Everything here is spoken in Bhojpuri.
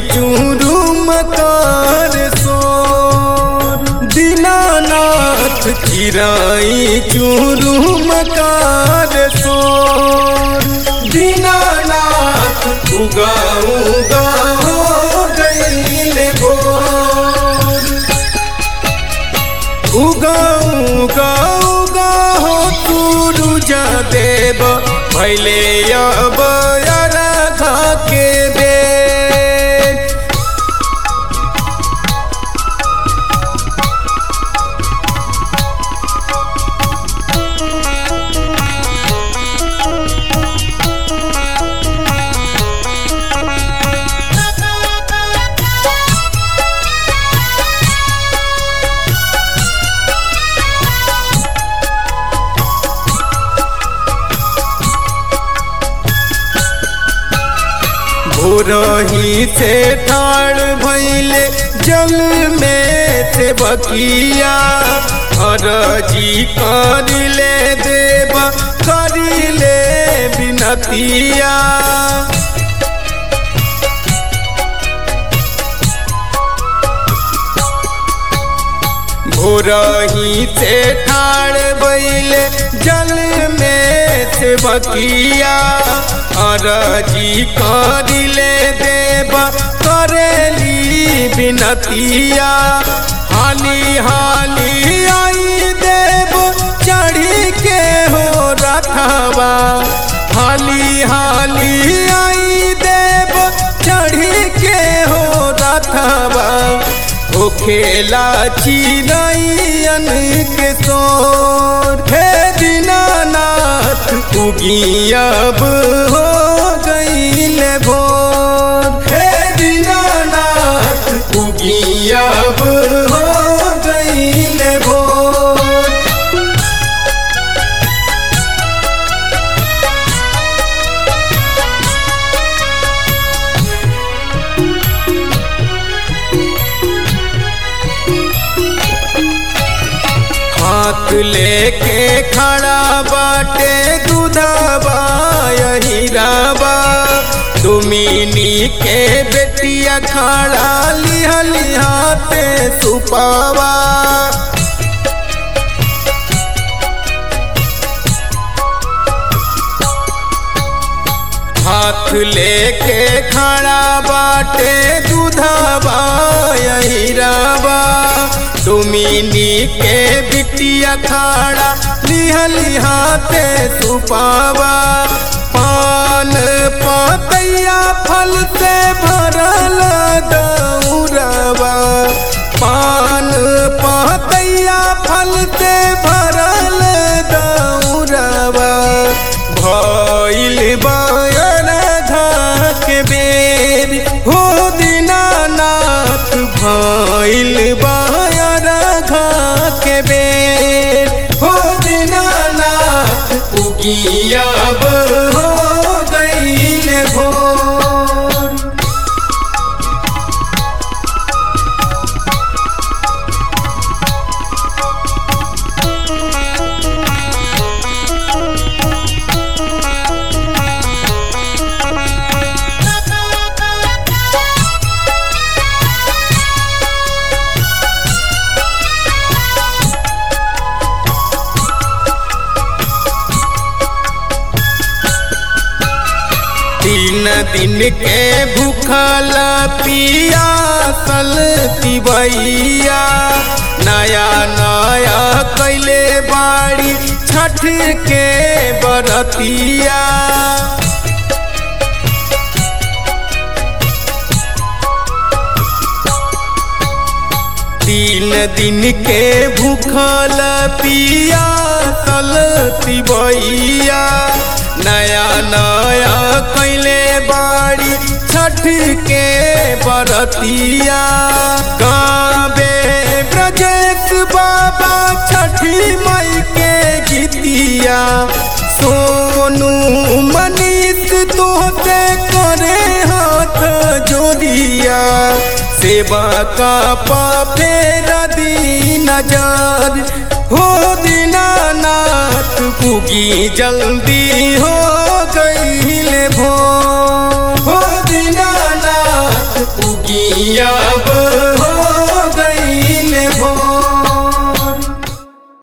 चूरुम कर सोर दीनानाथ चिराई चूरुम कर सोर दीनानाथ उगा उगा हो गईल भोर उगा उगा उगा हो तू जा देव भैले अब राधा के बेर भोरही से ठाड़ भैले जल में से बकिया हरजी करिले देव करिले बिनतिया भोरही से ठाड़ बैले जल में से बकिया अरजी करिले देव करेली बिनतिया हाली हाली आई देव चढ़ी के हो रथवा हाली हाली आई देव चढ़ी के हो रथवा ओ खेला चिड़ैयन के सोर हे दीनानाथ उगी अब हो गईल भोर हे दीनानाथ उगी अब हो गईल भोर हाथ लेके खड़ा बाटे दूधाबा हीराबा तुमिनी के बेटिया खड़ा लिहा लिहाते सुपावा हाथ लेके खड़ा बाटे दूधाबा हीराबा तुमिनी के बिटिया खाड़ा लिहा लिहाते सुपावा पान पतैया फल से भरल दौरवा पान पतैया फल से भरल दौरवा भइल बायर के बेर हो दीनानाथ भइल बायर के बेर हो दीनानाथ उगियाब हो गईल भोर तीन दिन के भूखल पियासल तिबैया नया नया कैले बाड़ी छठ के बरतिया तीन दिन के भूखल पिया सल तिबैया नया नया कैले बाड़ी छठ के बरतिया गावे ब्रजेश बाबा छठी मई के गीतिया सोनू मनीष तोहते करे हाथ जोड़िया सेवा का पापे नदी नजर हो दीनानाथ पुगी जल्दी हो